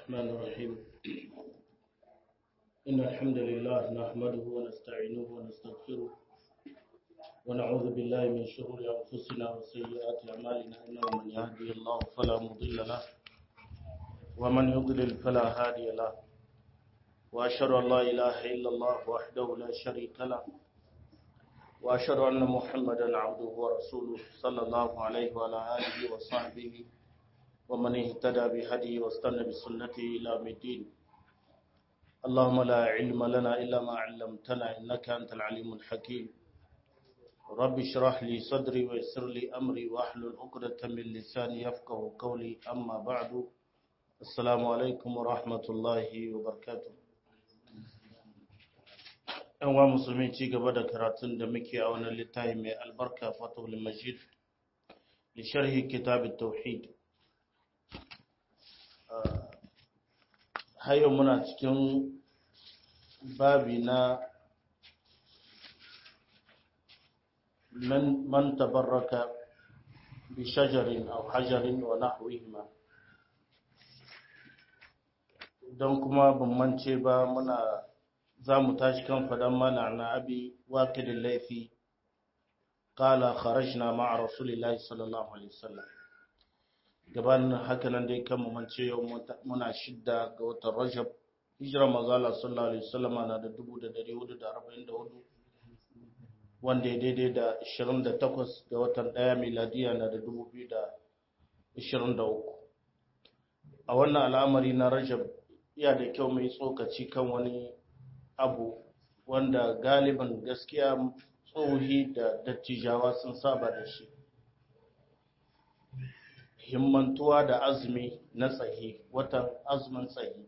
الرحمن الرحيم إن الحمد لله نحمده ونستعينه ونستغفره ونعوذ بالله من شرور أنفسنا وسيئات أعمالنا إنه من يهدي الله فلا مضل له ومن يضلل فلا هادي له وأشهد أن لا إله إلا الله وحده لا شريك له وأشهد أن محمدا عبده ورسوله صلى الله عليه وعلى آله وصحبه ومن اهتدى بهديه واستنى بسنته إلى الدين اللهم لا علم لنا إلا ما علمتنا إنك أنت العليم الحكيم رب اشرح لي صدري ويسر لي أمري واحلل عقدة من لساني يفقه قولي أما بعد السلام عليكم ورحمة الله وبركاته ‘yan wa musulmi ci gaba da karatun da muke a wani littafi mai albarka fatahul majid da sharhi kitabin tauhid hayo muna cikin babi na man tabarraka bi shajarin aw hajarin wa nahwihima don kuma ban mance ba muna za mu tashi kan faɗan mana na abi waƙidin laifi ƙala kharajna ma'a rasulillahi sallallahu alaihi wasallam gabanin haka nan dai kan mamance yau muna shidda ga watan rajab hijira mazala sallallahu alaihi wasallam na da 1444 wanda ya daidai da 28 ga watan ɗaya miladiya na da 2023 a wannan al'amari na rajab iya da kyau mai tsokaci kan wani abu wanda galiban gaskiya tsohi da dattijawa sun saba da shi himmantuwa da azumi na tsahi watan azumin tsahi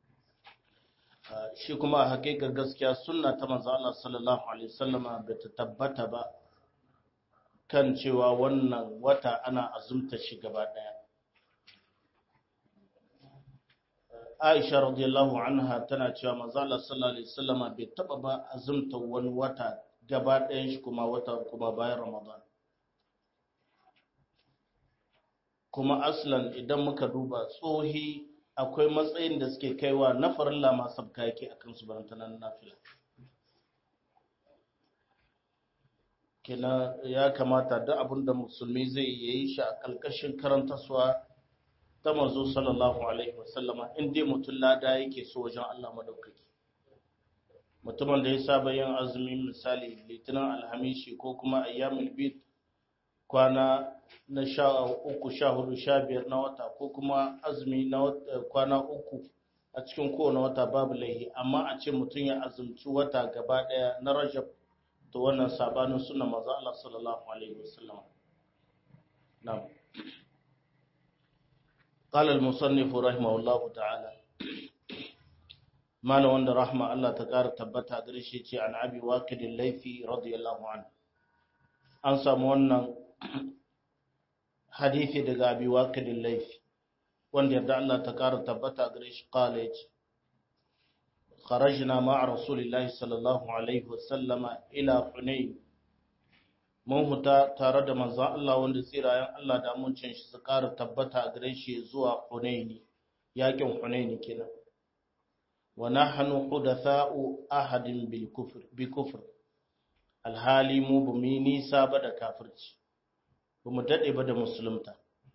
shi kuma a hakikar gaskiya sunna ta manzo Allah sallallahu alaihi wasallama ba ta tabbata ba kan cewa wannan wata ana azumta shi gaba daya Aisha radiyallahu anha tana cewa manzo Allah sallallahu alaihi wasallama bai taba ba azumta wani wata gaba ɗayan shi kuma wata kuma bayan Ramadan kuma aslan idan muka duba tsohi akwai matsayin da suke kaiwa na farilla ma sabka yake akan su barantanan nafila kina ya kamata duk abin da musulmi zai yi shi a kalkashin karantaswa ta manzo sallallahu alaihi wasallama in dai mutum lada yake so wajen Allah madaukaki mutumin da ya saba yin azumi misali litinin alhamishi ko kuma ayyamul bid kwana na sha uku sha hudu sha biyar na wata ko kuma azumi na kwana uku a cikin kowane wata babu laihi amma a ce mutum ya azumci wata gaba daya na rajab to wannan sabanin suna maza Allah sallallahu alaihi wasallam na'am قال المصنف رحمه الله تعالى مال وند رحمه الله تقار تبتا غريشي ce an abi waqid al-laythi radiyallahu anhu an samu wannan hadisi daga abi waqid al-laythi wanda yadda Allah ta ƙara tabbata gare shi qala yace kharajna ma'a rasulillahi sallallahu alaihi wasallama ila hunayn mun huta tare da manzon Allah wanda tsirayen Allah da muncin shi su ƙara tabbata gare shi zuwa Hunaini yakin Hunaini kenan wa nahnu hudatha'u ahadin bil kufr bi kufr alhali mu bu mi nisa ba da kafirci bu mu dade ba da musulunta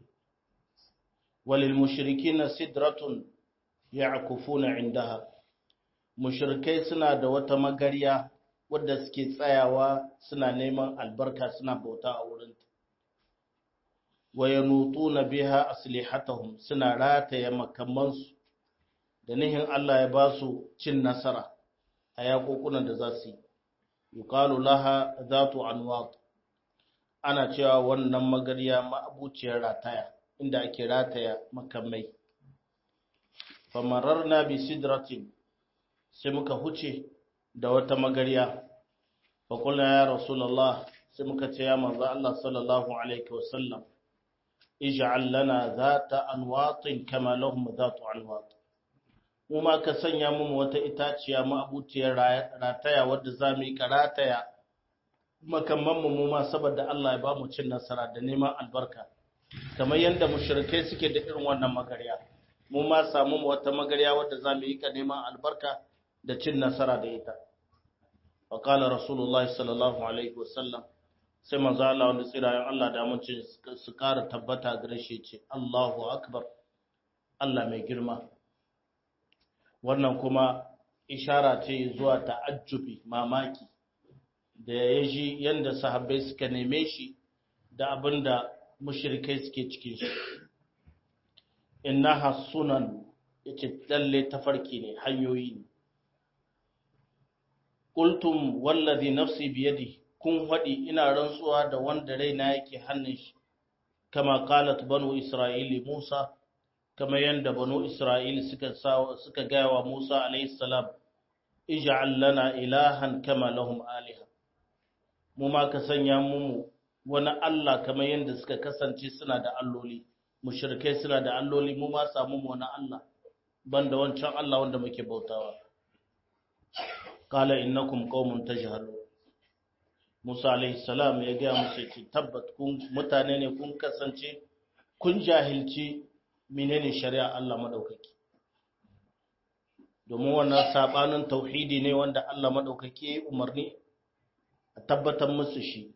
walil mushrikina sidratun ya'kufuna indaha mushrikai suna da wata magarya wadda suke tsayawa suna neman albarka suna bauta a wurinta wa yanutuna biha aslihatahum suna rataya makamansu da nihin Allah ya ba su cin nasara a yakokunan da za su yi yuqalu laha zatu anwat ana cewa wannan magarya ma'abuciyar rataya inda ake rataya makamai famararna bi sidratin sai muka huce da wata magarya faƙula ya rasulallah sai muka ce ya manzo Allah sallallahu alaihi wasallam ij'al lana zata anwatin kama lahum zatu anwat mu ma ka sanya mu wata itaciya mu abuciyar rataya wadda za mu yi karataya makamman mu ma saboda Allah ya ba mu cin nasara da neman albarka kamar yadda mushrikai suke da irin wannan magarya mu ma samu wata magarya wadda za mu yi ka neman albarka da cin nasara da ita wa qala rasulullahi sallallahu alaihi wasallam sai manzo Allah wanda tsirayen Allah da amincin su ƙara tabbata gare shi ce Allahu akbar Allah mai girma wannan kuma ishara ce zuwa ta'ajjubi mamaki da ya ji yadda sahabbai suka neme shi da abin da mushrikai suke cikin shi innaha sunan yace lalle tafarki ne hanyoyi ne qultum wallazi nafsi biyadi kun faɗi ina rantsuwa da wanda raina yake hannun shi kama qalat banu isra'ili musa kama yanda banu isra'ili suka suka gaya wa musa alayhi salam ij'al lana ilahan kama lahum aliha mu ma ka sanya mu wani Allah kamar yanda suka kasance suna da alloli mushrikai suna da alloli mu ma samu mu wani Allah banda wancan Allah wanda muke bautawa qala innakum qaumun tajhalun Musa alaihi salam ya ga musu ce tabbat kun mutane ne kun kasance kun jahilci menene shari'a Allah madaukaki domin wannan sabanin tauhidi ne wanda Allah madaukaki ya umarni a tabbatar musu shi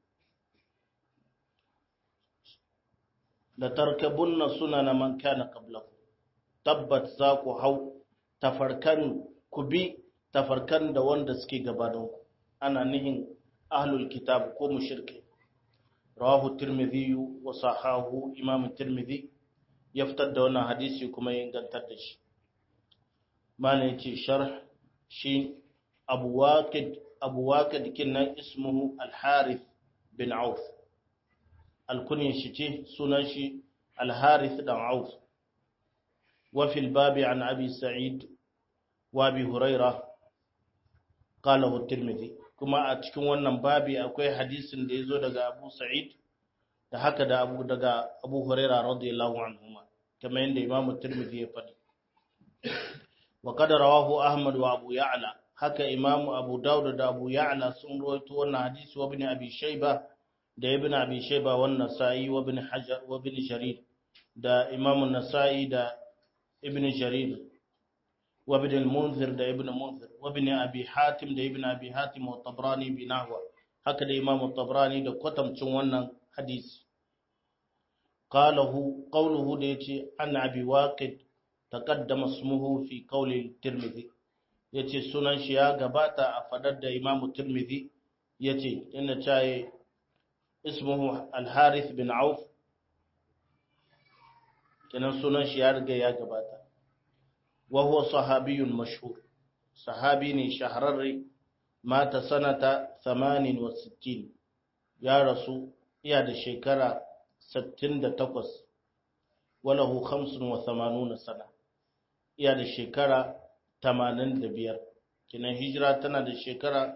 la tarkabunna sunana man kana qablakum tabbat za ku hau tafarkan ku bi tafarkan da wanda suke gabanin ku ana nihin ahlul kitab ko mushrike rawahu tirmidhi wa sahahu imam tirmidhi ya fitar da wannan hadisi kuma ya ingantar da shi mana yace sharh shi abu waqid abu waqid kinnan ismuhu al-harith bin auf alkunin shi ce sunan shi al-harith dan auf wa fil babi an abi sa'id wa abi hurairah qalahu at-tirmidhi kuma a cikin wannan babi akwai hadisin da yazo daga abu sa'id da haka da abu daga abu hurairah radiyallahu anhuma kamar yadda imam at-tirmidhi ya faɗi wa qad rawahu ahmad wa abu ya'la haka imam abu daud da abu ya'la sun rawaito wannan hadisi wa ibn abi shayba da ibn abi shayba wa nasa'i wa ibn hajar wa ibn jarir da imam an-nasa'i da ibn jarir wa ibn al-munzir da ibn munzir wa ibn abi hatim da ibn abi hatim wa tabrani bi nahwa haka da imam tabrani da kwatamcin wannan hadisi qalahu qawluhu da yace an abi waqid taqaddama ismuhu fi qawli tirmidhi yace sunan shi ya gabata a fadar da imam tirmidhi yace inna chaye ismuhu al-harith bin auf kenan sunan shi ya riga ya gabata wa huwa sahabiyyun mashhur sahabi ne shahararre mata sanata 68 ya rasu iya da shekara 68 walahu 85 sana iya da shekara 85 kinan hijira tana da shekara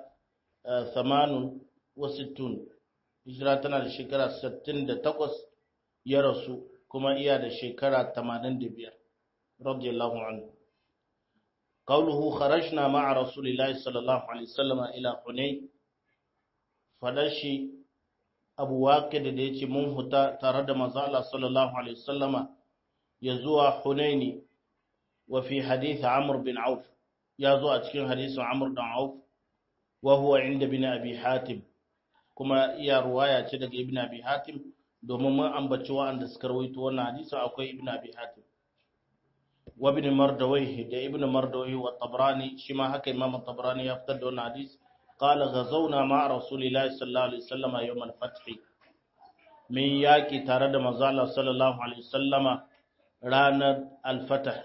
60 hijira tana da shekara 68 ya rasu kuma iya da shekara 85 radiyallahu anhu قوله خرجنا مع رسول الله صلى الله عليه وسلم إلى حنين فدشي أبو واقد ديتي منهتا ترد مزالة صلى الله عليه وسلم يزوى حنين وفي حديث عمرو بن عوف يزوى أتكين حديث عمرو بن عوف وهو عند ابن أبي حاتم كما يا رواية تدق ابن أبي حاتم domin mun ambaci wa'anda suka rawaito wannan hadisi akwai ibn abi hatim wa ibn mardawayh da ibn mardawayh wa tabrani shi ma haka imam tabrani ya fitar da wannan hadisi qala ghazawna ma rasulillahi sallallahu alaihi wasallam yawm al-fath min yaki tare da manzo Allah sallallahu alaihi wasallama ranar al-fath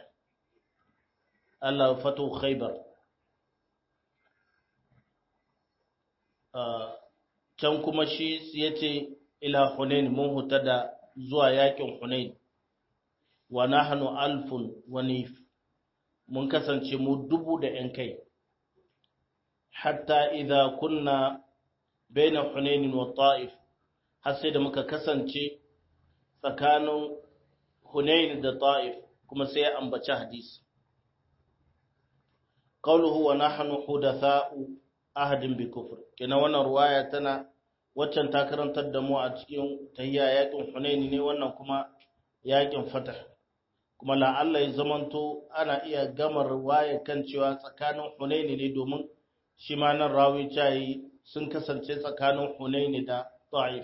Allah fatu khaybar can kuma shi yace ila hunain mun huta da zuwa yakin hunain wa nahnu alfun wa nif mun kasance mu dubu da yan kai hatta idza kunna baina hunain wa ta'if har sai da muka kasance tsakanin hunain da ta'if kuma sai ya ambaci hadisi qawluhu wa nahnu hudatha'u ahadin bi kufr kina wannan ruwaya tana waccan ta karantar da mu a cikin tahiyya yakin hunaini ne wannan kuma yakin fatah kuma la'alla ya zamanto ana iya gamar waye kan cewa tsakanin hunaini ne domin shi ma nan rawi cayi sun kasance tsakanin hunaini da ta'if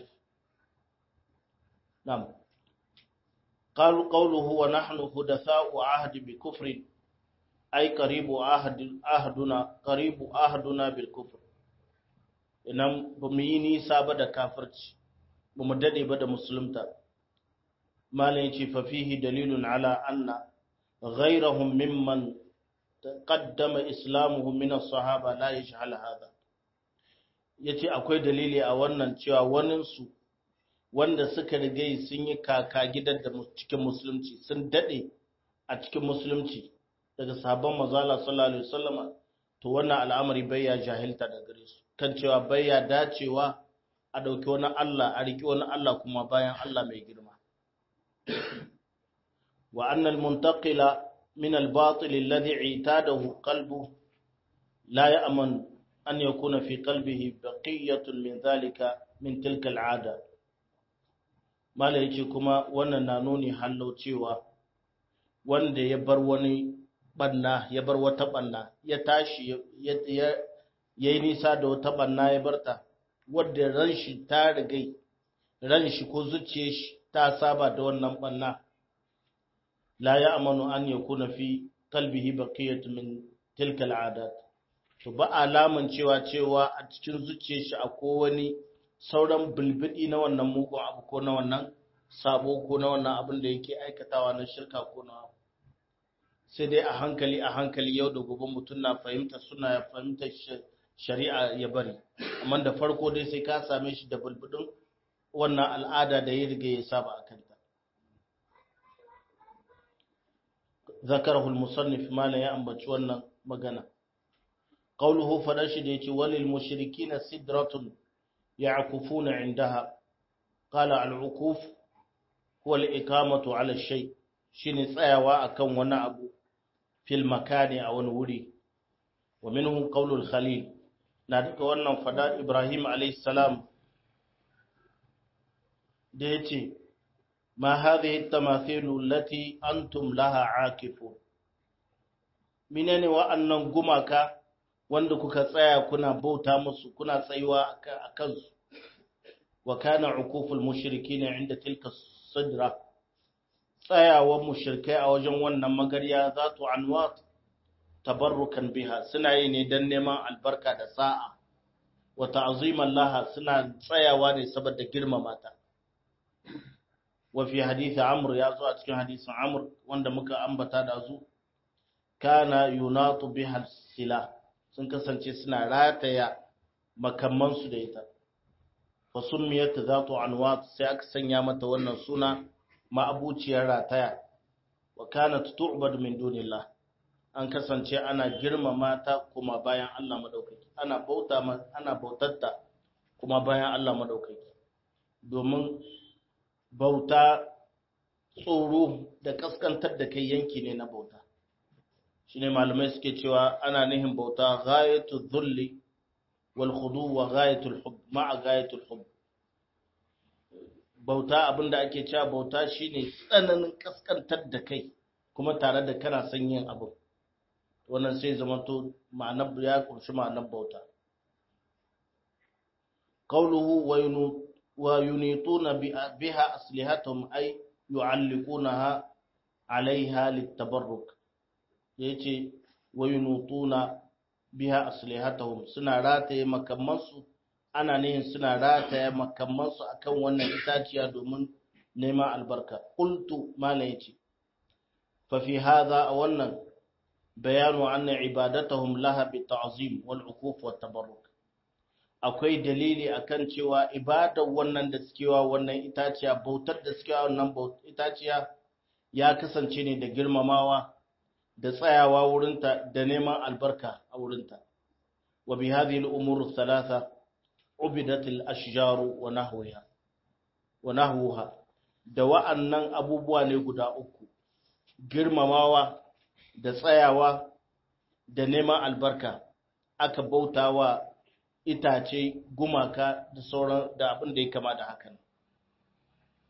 nam قالوا قوله ونحن حدثاء عهد بكفر أي قريب عهد عهدنا قريب عهدنا بالكفر inan ba mu yi nisa ba da kafirci ba mu dade ba da musulunta malam yace fa fihi dalilun ala anna ghayrahum mimman qaddama islamuhu min as-sahaba la yashhal hada yace akwai dalili a wannan cewa wanin su wanda suka rigai sun yi kaka gidan da cikin musulunci sun dade a cikin musulunci daga sahabban manzala sallallahu alaihi wasallama to wannan al'amari bai ya jahilta da gare su kan cewa bai ya dacewa a dauki wani Allah a riki wani Allah kuma bayan Allah mai girma wa anna al-muntaqila min al-batil alladhi itadahu qalbu la ya'man an yakuna fi qalbihi baqiyatun min dhalika min tilka al-'ada mala yace kuma wannan na nuni hallau cewa wanda ya bar wani banna ya bar wata banna ya tashi ya yi nisa da wata banna ya barta wadda ran shi ta rigai ran shi ko zuciyar shi ta saba da wannan banna la ya amanu an ya kuna fi kalbihi baqiyatu min tilka al'adat to ba alaman cewa cewa a cikin zuciyar shi akwai wani sauran bulbudi na wannan mugun abu ko na wannan sabo ko na wannan abin da yake aikatawa na shirka ko na sai dai a hankali a hankali yau da gobe mutum na fahimta suna ya fahimta shari'a ya bari amma da farko dai sai ka same shi da bulbudin wannan al'ada da ya riga ya saba a kanta zakarahu al-musannif malan ya ambaci wannan magana qawluhu fadashi da yace walil mushrikina sidratun يعكفون عندها قال العكوف هو الإقامة على الشيء شين تسايوا أكن wani abu fil makani a wani wuri wa minhum qawlul khalil na duka wannan fada Ibrahim alayhi salam da yace ma hadhihi at-tamathilu allati antum laha aakifun menene wa'annan gumaka wanda kuka tsaya kuna bauta musu kuna tsayuwa a kansu wa kana ukuful mushrikina inda tilka sidra tsayawan mushrikai a wajen wannan magarya zatu anwat tabarrukan biha suna yi ne dan neman albarka da sa'a wa ta'ziman laha suna tsayawa ne saboda girmama ta wa fi hadisi amr ya zo a cikin hadisin amr wanda muka ambata da zu kana yunatu biha silah sun kasance suna rataya makamansu da ita fa summiyat zatu anwat sai aka sanya mata wannan suna ma'abuciyar rataya wa kanat tu'bad min dunillah an kasance ana girmama ta kuma bayan Allah madaukaki ana bauta ana bautatta kuma bayan Allah madaukaki domin bauta tsoro da kaskantar da kai yanki ne na bauta shine malamai suke cewa ana nihin bauta ghayatul dhulli wal khudu wa ghayatul hub ma'a ghayatul hub bauta abinda ake cewa bauta shine tsananin kaskantar da kai kuma tare da kana son yin abu wannan sai zama to ma'anar ya kunshi ma'anar bauta qawluhu wa yunituna biha aslihatuhum ay yu'alliqunaha 'alayha litabarruk ya ce wayunutuna biha aslihatahum suna rataye makamansu ana nihin suna rataye makamansu akan wannan itaciya domin neman albarka qultu mala yace fa fi hadha wannan bayanu anna ibadatahum laha bi ta'zim wal ukuf wat tabarruk akwai dalili akan cewa ibadar wannan da suke wa wannan itaciya bautar da suke wa wannan itaciya ya kasance ne da girmamawa da tsayawa wurinta da neman albarka a wurinta wa bi hadhihi al-umur thalatha ubidat al-ashjar wa nahwaha wa nahwaha da wa'annan abubuwa ne guda uku girmamawa da tsayawa da neman albarka aka bautawa itace gumaka da sauran da abin da ya kama da hakan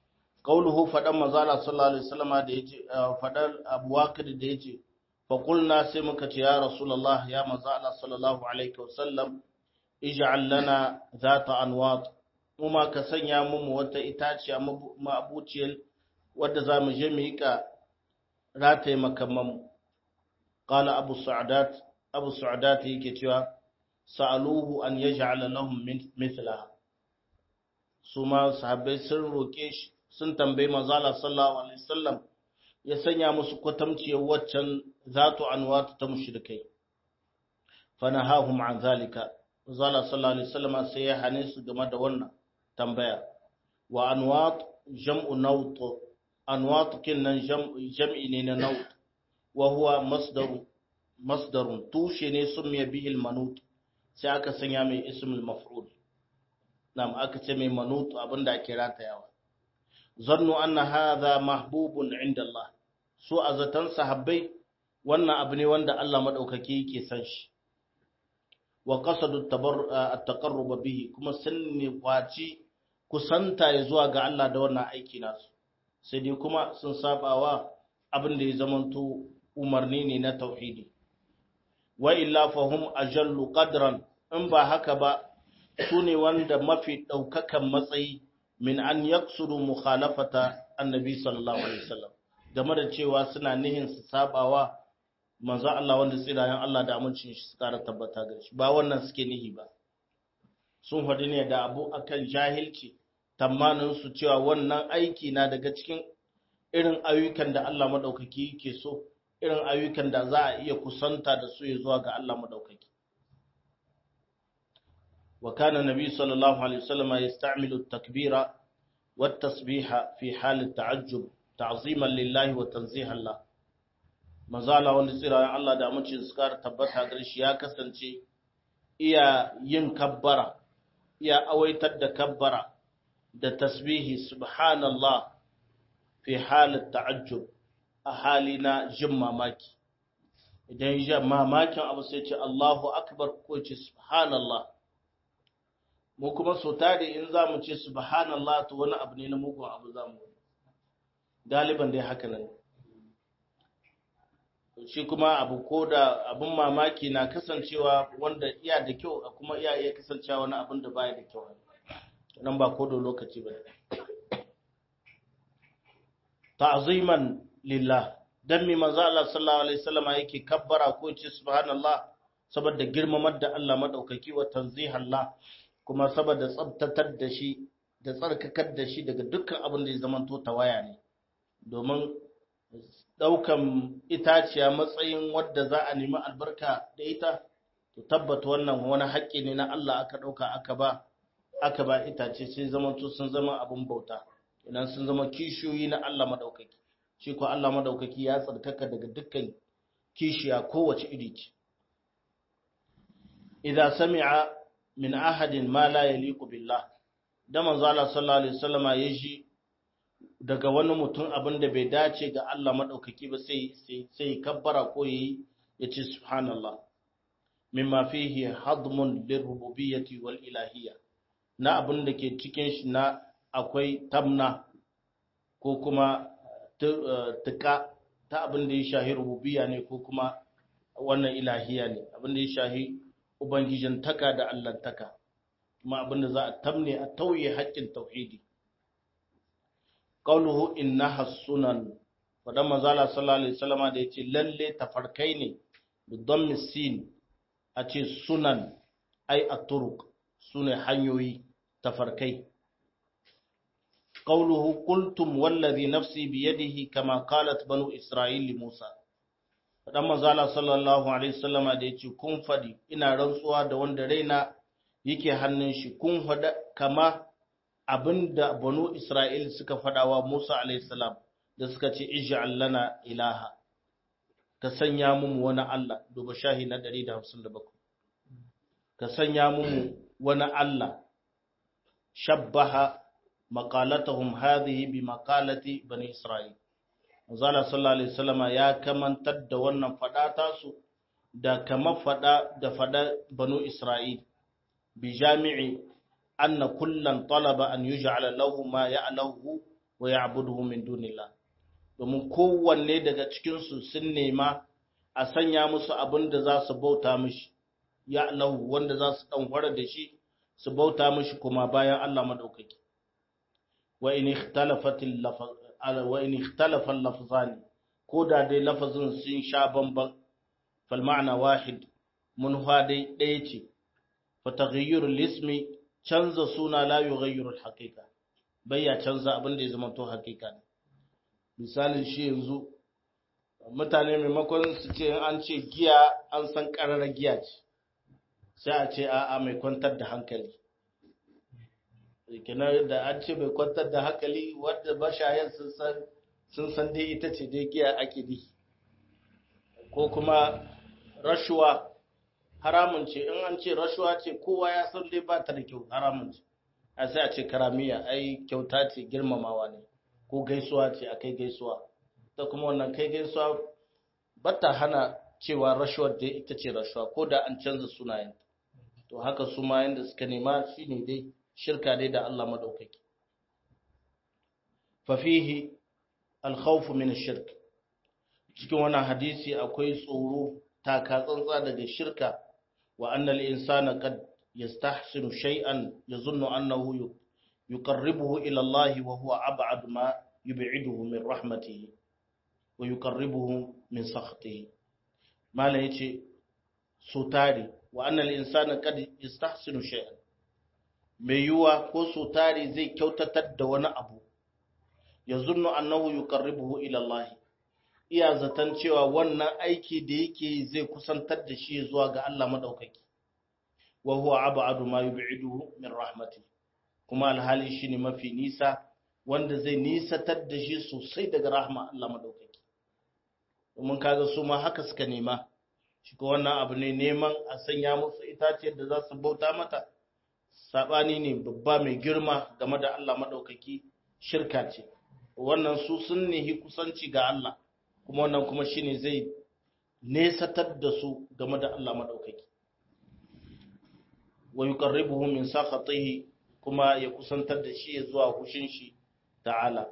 qauluhu fadan manzala sallallahu alaihi wasallam da yace fadan Abu Waqid da yace fa qulna sai muka ce ya rasulullah ya manzala sallallahu alaihi wasallam ij'al lana zata anwat kuma ka sanya mu wata itaciya mabuciyar wadda za mu je mu yi ka rataye makamman qala abu sa'adat abu sa'adat yake cewa sa'aluhu an yaj'ala lahum mithlaha su ma sahabbai sun roke shi sun tambayi manzala sallallahu alaihi wasallam ya sanya musu kwatamciyar waccan zatu anwat ta mushrikai fanahahum an zalika manzala sallallahu alaihi wasallam sai ya hane su game da wannan tambaya wa anwat jam'u nawt anwat kinnan jam'i ne na nawt wa huwa masdaru masdarun tushe ne summiya bihi al-manut sai aka sanya mai ismul maf'ul nam aka ce mai manut abinda ake ratayawa zannu anna hadha mahbubun inda Allah so azatan sahabbai wannan abu ne wanda Allah madaukaki yake san shi wa qasadu at-taqarrub bihi kuma sun ne kwaci kusanta ya zuwa ga Allah da wannan aiki nasu sai dai kuma sun sabawa abin da ya zamanto umarni ne na tauhidi wa illa fahum ajallu qadran in ba haka ba su ne wanda mafi daukakan matsayi min an yaksuru mukhalafata annabi sallallahu alaihi wasallam game da cewa suna nihin su sabawa manzo Allah wanda tsirayen Allah da amincin shi su kara tabbata ga shi ba wannan suke nihi ba sun faɗi ne da abu akan jahilci tamanin su cewa wannan aiki na daga cikin irin ayyukan da Allah madaukaki yake so irin ayyukan da za a iya kusanta da su ya zuwa ga Allah madaukaki wa kana nabi sallallahu alaihi wasallam yasta'milu at-takbira wat-tasbiha fi hal at-ta'ajjub ta'ziman lillahi wa tanzihan la mazala wanda tsirayen Allah da amincin su kara tabbata gare shi ya kasance iya yin kabbara iya awaitar da kabbara da tasbihi subhanallah fi halin ta'ajjub a hali na jin mamaki idan ya mamakin abu sai ce Allahu akbar ko ce subhanallah mu kuma so tare in za mu ce subhanallah to wani abu ne na mugun abu za mu galiban dai haka nan shi kuma abu ko da abin mamaki na kasancewa wanda iya da kyau kuma iya iya kasancewa wani abin da baya da kyau nan ba ko da lokaci ba ta'ziman lillah dan mi manzo Allah sallallahu alaihi wasallam yake kabbara ko ce subhanallah saboda girmamar da Allah madaukaki wa tanzihallah kuma saboda tsabtatar da shi da tsarkakar da shi daga dukkan abin da ya zamanto tawaya ne domin daukan itaciya matsayin wadda za a nemi albarka da ita to tabbata wannan wani haƙƙi ne na Allah aka dauka aka ba aka ba itace sai zamanto sun zama abin bauta idan sun zama kishiyoyi na Allah madaukaki shi ko Allah madaukaki ya tsarkaka daga dukkan kishiya kowace iri ce idza sami'a min ahadin ma la yaliqu billah da manzo Allah sallallahu alaihi wasallama ya ji daga wani mutum abin da bai dace ga Allah madaukaki ba sai sai sai kabbara ko yi yace subhanallah mimma fihi hadmun lirububiyyati wal ilahiyya na abin da ke cikin shi na akwai tamna ko kuma tuka ta abin da ya shahi rububiyya ne ko kuma wannan ilahiya ne abin da ya shahi ubangijin taka da allantaka kuma abin da za a tamne a tauye haƙƙin tauhidi qauluhu innaha sunan wadan manzala sallallahu alaihi wasallama da yace lalle tafarkai ne bi dhammi sin a ce sunan ai at-turuq sune hanyoyi tafarkai قوله قلتم والذي نفسي بيده كما قالت بنو إسرائيل لموسى dan manzala sallallahu alaihi wasallama da yace kun fadi ina rantsuwa da wanda raina yake hannun shi kun fada kama abinda banu Isra'il suka fadawa Musa alaihi salam da suka ce ij'al lana ilaha ka sanya mu wani Allah duba shahi na 157 ka sanya mu wani Allah shabbaha maqalatahum hadhihi bi maqalati bani Isra'il Manzala sallallahu alaihi wasallama ya kamantar da wannan fada tasu da kama fada da fada banu Isra'il bi jami'i anna kullan talaba an yuj'ala lahu ma ya'lahu wa ya'buduhu min dunillah domin kowanne daga cikin su sun nema a sanya musu abin da za su bauta mishi ya lahu wanda za su dan da shi su bauta mishi kuma bayan Allah madaukaki wa in ikhtalafat wa in ikhtalafa al-lafzan ko da dai lafazin sun sha bamban fal ma'na wahid mun dai ɗaya ce fa taghayyur al-ismi canza suna la yughayyiru al-haqiqa bayya canza abin da ya zama to haqiqa ne misalin shi yanzu mutane maimakon su ce an ce giya an san ƙararra giya ce sai a ce a'a mai kwantar da hankali kenan da an ce mai kwantar da hankali wadda mashayan sun san dai ita ce dai giya ake di ko kuma rashuwa haramun ce in an ce rashuwa ce kowa ya san dai ba ta da kyau haramun ce a sai a ce karamiya ai kyauta ce girmamawa ne ko gaisuwa ce a kai gaisuwa ta kuma wannan kai gaisuwa ba ta hana cewa rashuwar dai ita ce rashuwa ko da an canza sunayen to haka su ma yanda suka nema shine dai shirka dai da Allah madaukaki fa fihi al-khawf min ash-shirk cikin wannan hadisi akwai tsoro taka tsantsa daga shirka wa anna al-insana qad yastahsinu shay'an yazunnu annahu yuqarribuhu ila Allah wa huwa ab'ad ma yub'iduhu min rahmatihi wa yuqarribuhu min sakhtihi mala yace so tare wa annal insana qad yastahsinu shay'an mai yuwa ko so tare zai kyautatar da wani abu yazunnu annahu yuqarribuhu ila Allah iya zaton cewa wannan aiki da yake zai kusantar da shi zuwa ga Allah madaukaki wa huwa ab'adu ma yub'iduhu min rahmati kuma alhali shine mafi nisa wanda zai nisatar da shi sosai daga rahma Allah madaukaki domin kaga su ma haka suka nema shi ko wannan abu ne neman a sanya musu itaciyar da za su bauta mata sabani ne babba mai girma game da Allah madaukaki shirka ce wannan su sun nihi kusanci ga Allah kuma wannan kuma shine zai nesatar da su game da Allah madaukaki wa yuqarribuhu min sakhatihi kuma ya kusantar da shi zuwa hushin shi ta'ala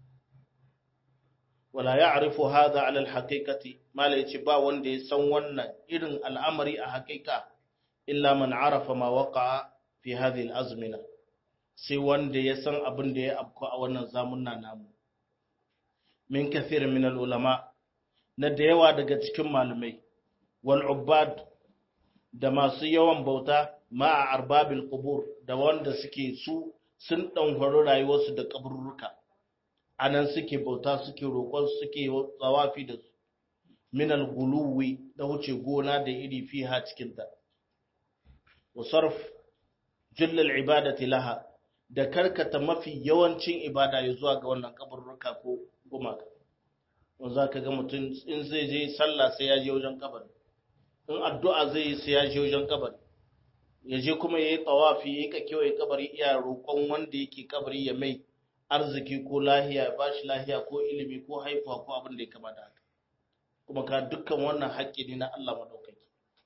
wala ya'rifu hadha 'ala al-haqiqati mala yace ba wanda ya san wannan irin al'amari a haƙiƙa illa man 'arafa ma waqa'a fi hadhihi al-azmina sai wanda ya san abin da ya afko a wannan zamunna namu min kathir min al-ulama na da yawa daga cikin malamai wal ubbad da masu yawan bauta ma'a arbabil qubur da wanda suke su sun dan horo rayuwarsu da kaburruka anan suke bauta suke roƙon suke tsawafi da su min al-guluwi da wuce gona da iri fiha cikin ta wa sarf jull al-ibadati laha da karkata mafi yawancin ibada ya zuwa ga wannan kaburruka ko gumaka wanda zaka ga mutum in zai je sallah sai ya je wajen kabari in addu'a zai yi sai ya je wajen kabari ya je kuma ya yi tawafi ya yi ka kewaye kabari iya roƙon wanda yake kabari ya mai arziki ko lahiya ya ba shi lahiya ko ilimi ko haifuwa ko abin da ya kama da haka kuma ka dukkan wannan haƙƙi ne na Allah madaukaki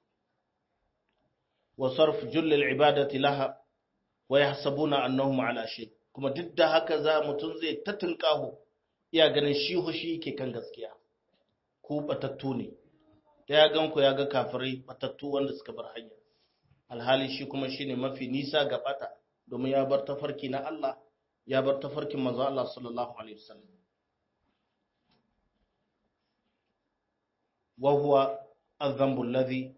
wa sarf jullil ibadati laha wa yahsabuna annahum ala shay kuma duk da haka za mutum zai ta tunkaho iya ganin shi hushi yake kan gaskiya ko batattu ne da ya gan ku ya ga kafirai batattu wanda suka bar hanya alhali shi kuma shine mafi nisa ga bata domin ya bar tafarki na Allah ya bar tafarkin manzo Allah sallallahu alaihi wasallam wa huwa adh-dhanbu alladhi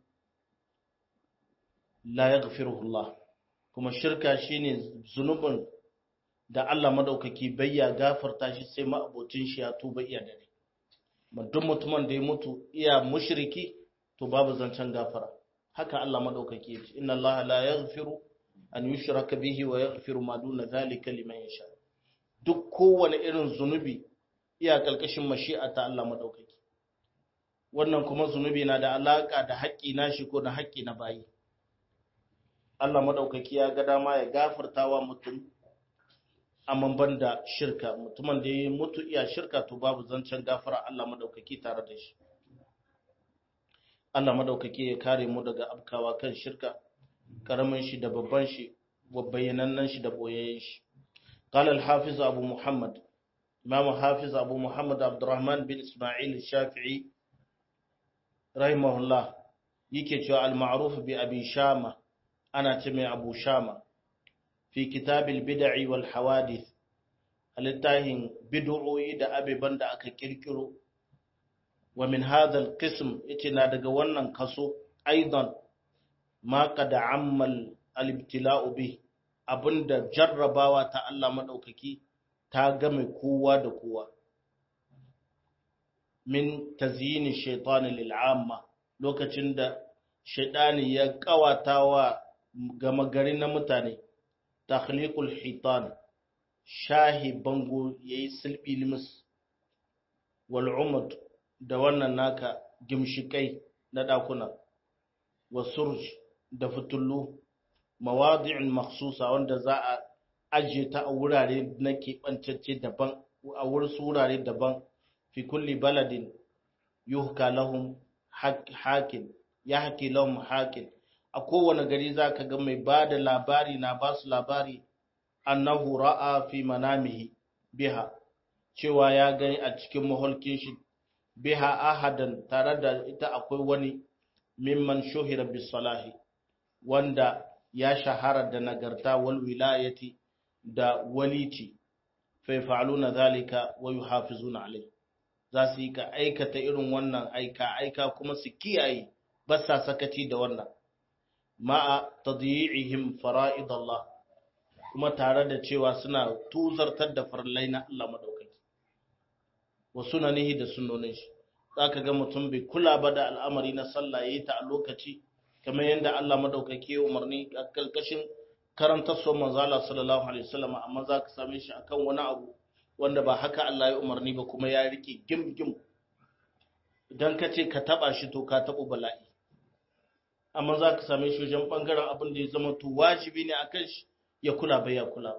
la yaghfiruhu Allah kuma shirka shine zunubin da Allah madaukaki bayya gafarta shi sai ma'abocin shi ya tuba iya dare duk mutumin da ya mutu iya mushriki to babu zancen gafara haka Allah madaukaki yace inna Allah la yaghfiru an yushraka bihi wa yaghfiru ma duna zalika liman yasha duk kowane irin zunubi iya kalkashin mashi'a ta Allah madaukaki wannan kuma zunubi na da alaka da haƙƙi nashi ko da haƙƙi na bayi Allah madaukaki ya ga dama ya gafartawa mutum amma ban da shirka mutumin da ya mutu iya shirka to babu zancen gafara Allah madaukaki tare da shi Allah madaukaki ya kare mu daga abkawa kan shirka karamin shi da babban shi wa bayyanannen shi da boyayyen shi qala al-hafiz abu muhammad imam hafiz abu muhammad abdurrahman bin ismail shafi'i rahimahullah yake cewa al-ma'ruf bi abi shama ana ce mai abu shama fi kitabil bid'i wal hawadith alittahin bid'o'i da abeban da aka kirkiro wa min hadha al-qism yace na daga wannan kaso aidan ma qad ammal al-ibtila'u bi abinda jarrabawa ta Allah madaukaki ta game kowa da kowa min tazyini shaytan lil'amma lokacin da shaytani ya kawatawa gama gari na mutane takhliqul hitan shahi bango yayi silbi limis wal umud da wannan naka gimshikai na dakuna wa surj da fitullu mawadi'in makhsusa wanda za a ajiye ta a wurare na keɓancacce daban a wurin wurare daban fi kulli baladin yuhka lahum hakin ya haki lahum hakin a kowane gari za ka ga mai ba da labari na ba su labari annahu ra'a fi manamihi biha cewa ya gani a cikin maholkin shi biha ahadan tare da ita akwai wani mimman shuhira bisalahi wanda ya shahara da nagarta wal wilayati da walici fa yaf'aluna zalika wa yuhafizuna alai za su yi ka aikata irin wannan aika aika kuma su kiyaye ba sa sakaci da wannan ma'a tadyi'ihim fara'id Allah kuma tare da cewa suna tuzartar da farlai na Allah madaukaki wa sunanihi da sunnonin shi zaka ga mutum bai kula ba da al'amari na sallah yayi ta a lokaci kamar yadda Allah madaukaki ya umarni a kalkashin karanta so manzo Allah sallallahu alaihi wasallam amma zaka same shi akan wani abu wanda ba haka Allah ya umarni ba kuma ya rike gim gim idan ka ce ka taba shi to ka tabo bala'i amma za ka same shi wajen ɓangaren abin da ya zama to wajibi ne a kan shi ya kula bai ya kula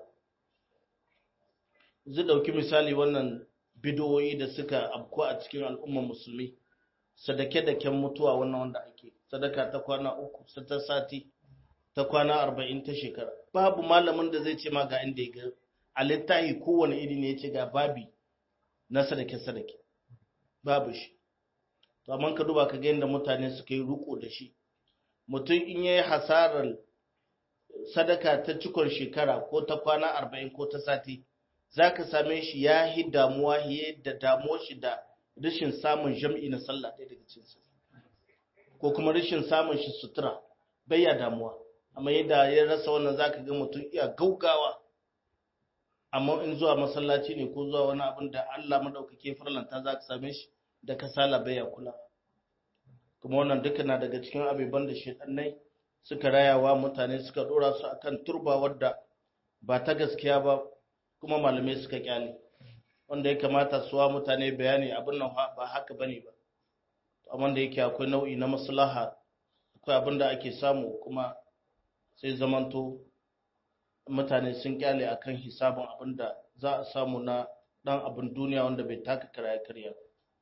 zai ɗauki misali wannan bidoyi da suka abku a cikin al'ummar musulmi sadake-daken mutuwa wannan wanda ake sadaka ta kwana uku ta sati ta kwana arba'in ta shekara babu malamin da zai ce ma ga inda ya ga a littahi kowane iri ne ya ce ga babi na sadake-sadake babu shi to amma ka duba ka ga yadda mutane suka yi riko da shi mutum in ya yi hasarar sadaka ta cikon shekara ko ta kwana arba'in ko ta sati za ka same shi ya yi damuwa ya da damuwa shi da rashin samun jam'i na sallah ɗaya daga cinsa ko kuma rashin samun shi sutura bai ya damuwa amma yadda ya rasa wannan za ka ga mutum iya gaugawa amma in zuwa masallaci ne ko zuwa wani abin da Allah maɗaukake farlanta za ka same shi da kasala bai ya kula kuma wannan duka na daga cikin abubuwan da shaɗannai suka rayawa mutane suka ɗora su akan turba wadda ba ta gaskiya ba kuma malamai suka kyale wanda ya kamata su wa mutane bayani abin nan ba haka bane ba amma da yake akwai nau'i na maslaha akwai abin da ake samu kuma sai zamanto mutane sun kyale akan hisabin abin da za a samu na dan abin duniya wanda bai taka karaya karya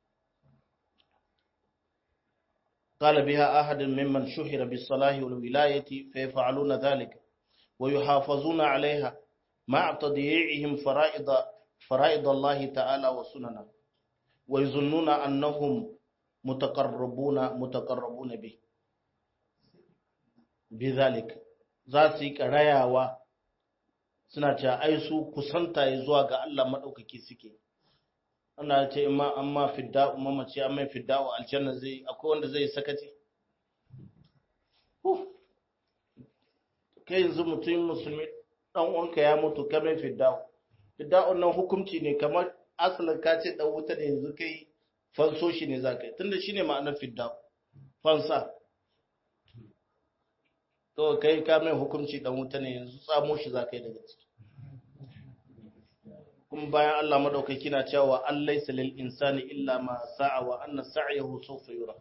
قال بها أحد ممن شهر بالصلاح والولاية فيفعلون ذلك ويحافظون عليها مع تضييعهم فرائض فرائض الله تعالى وسننه ويظنون أنهم متقربون متقربون به بذلك ذاتك رياوا suna cewa ai su kusanta ya zuwa ga Allah maɗaukaki suke ana ce imma amma fidda mamaci amma fidda wa aljanna zai akwai wanda zai sakaci kai yanzu mutum musulmi dan uwanka ya mutu kamar fidda fidda nan hukunci ne kamar asalin ka ce dan wuta ne yanzu kai fanso shi ne za ka yi tunda shi ne ma'anar fidda fansa to kai ka mai hukunci dan wuta ne yanzu tsamo shi za ka yi daga ciki kuma bayan Allah madaukaki na cewa an laysa lil insani illa ma sa'a wa anna sa'yahu sawfa yura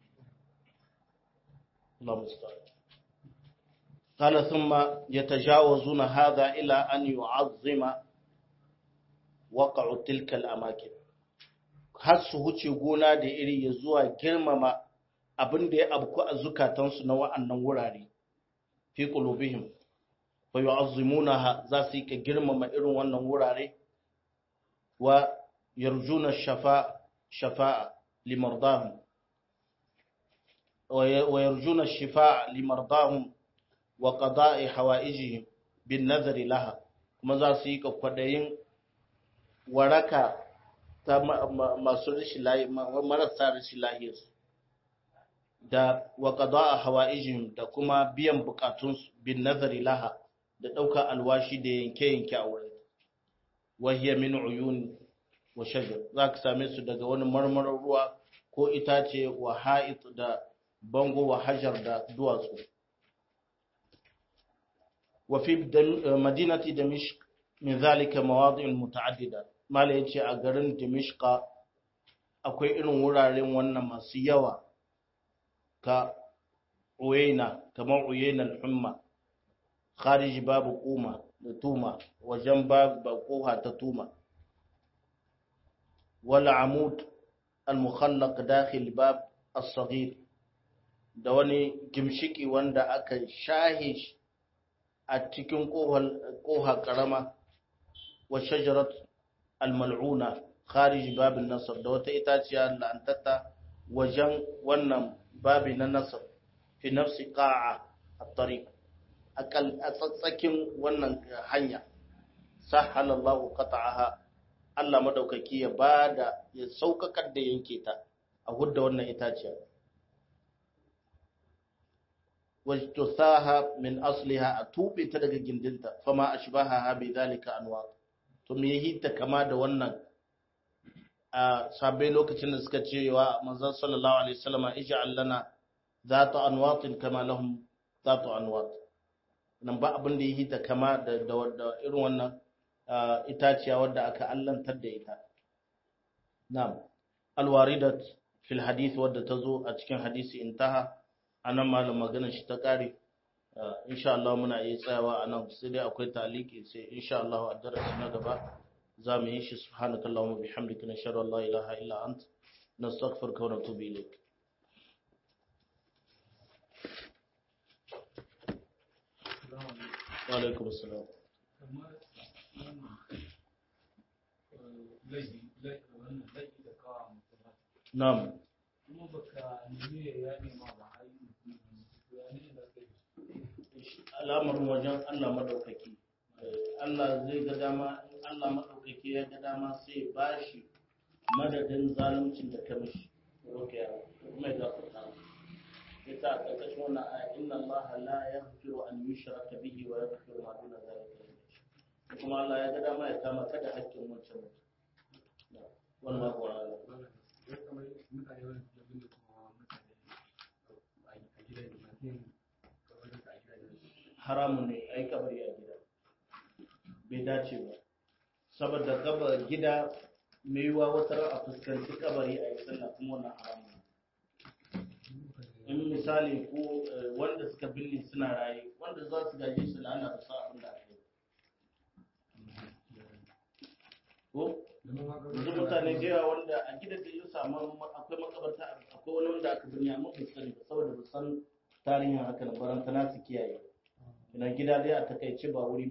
Allah musta'an قال ثم يتجاوزون هذا إلى أن يعظم وقع تلك الأماكن har su huce gona da iri ya zuwa girmama abin da ya abku a zukatansu na wa'annan wurare fi qulubihim fa yu'azzimunaha za su yi ka girmama irin wannan wurare wa yarjuna shafa shafa'a limardahum wa yarjuna shifa'a limardahum wa qada'i hawaijihim bin nazari laha kuma za su yi kwakwadayin waraka ta masu rashin lahi marasa rashin lahiyarsu da wa qada'a hawaijihim da kuma biyan bukatunsu bin nazari laha da ɗaukar alwashi da yanke-yanke a wurin wahiyar min uyun wa shajar za ka same su daga wani marmarar ruwa ko itace wa ha'it da bango wa hajar da duwatsu wa fi madinati damishq min zalika mawadi'un muta'addida mala yace a garin damishqa akwai irin wuraren wannan masu yawa ka uyaina kamar uyaina al-humma kharij babu kuma da tuma wajen babu koha ta tuma wal amud al mukhallaq dakhil bab as-saghir da wani gimshiki wanda aka shahe a cikin koha karama wa shajarat al mal'una kharij bab an-nasr da wata itaciya la'antata wajen wannan babi na nasr fi nafsi qa'a at-tariq a tsatsakin wannan hanya sahalallahu qata'aha Allah madaukaki ya bada ya saukakar da yanke ta a hudda wannan itaciya wajtusaha min asliha a tube ta daga gindinta fama ashbaha bi zalika anwa to me yi ta kama da wannan a sabai lokacin da suka ce wa manzon sallallahu alaihi wasallam ij'al lana zata anwatin kama lahum zatu anwat nan ba abin da yi ta kama da irin wannan itaciya wadda aka allantar da ita na'am alwaridat fil hadith wadda ta zo a cikin hadisi intaha anan malam maganar shi ta kare insha Allah muna iya tsayawa anan sai dai akwai taliki sai insha Allah a darasi na gaba za mu yi shi subhanakallahumma bihamdika nashhadu an la ilaha illa ant nastaghfiruka wa natubu ilayk alaikum assalam na'am kuma baka nemi ya nema ba har yi al'amarin wajen Allah madaukaki Allah zai ga dama Allah madaukaki ya ga dama sai ba shi madadin zaluncin da ka mishi roke ya kuma ya gafarta yasa a ƙarƙashin wannan aya inna Allah la yaghfiru an yushraka bihi wa yaghfiru ma duna zalika kuma Allah ya ga dama ya kama ka da haƙƙin wancan mutum wannan ko Allah haramun ne ai kabari a gida bai dace ba saboda kabar gida mai yiwa wata a fuskanci kabari a yi sallah kuma wannan haramun in misali ko wanda suka binne suna raye wanda za su gaje su la'ana da sa abin da ake ko yanzu mutane da yawa wanda a gidan da ya samu akwai makabarta akwai wani wanda aka binne amma ba sani ba saboda ba san tarihin haka na barantana su kiyaye ina gida dai a takaice ba wuri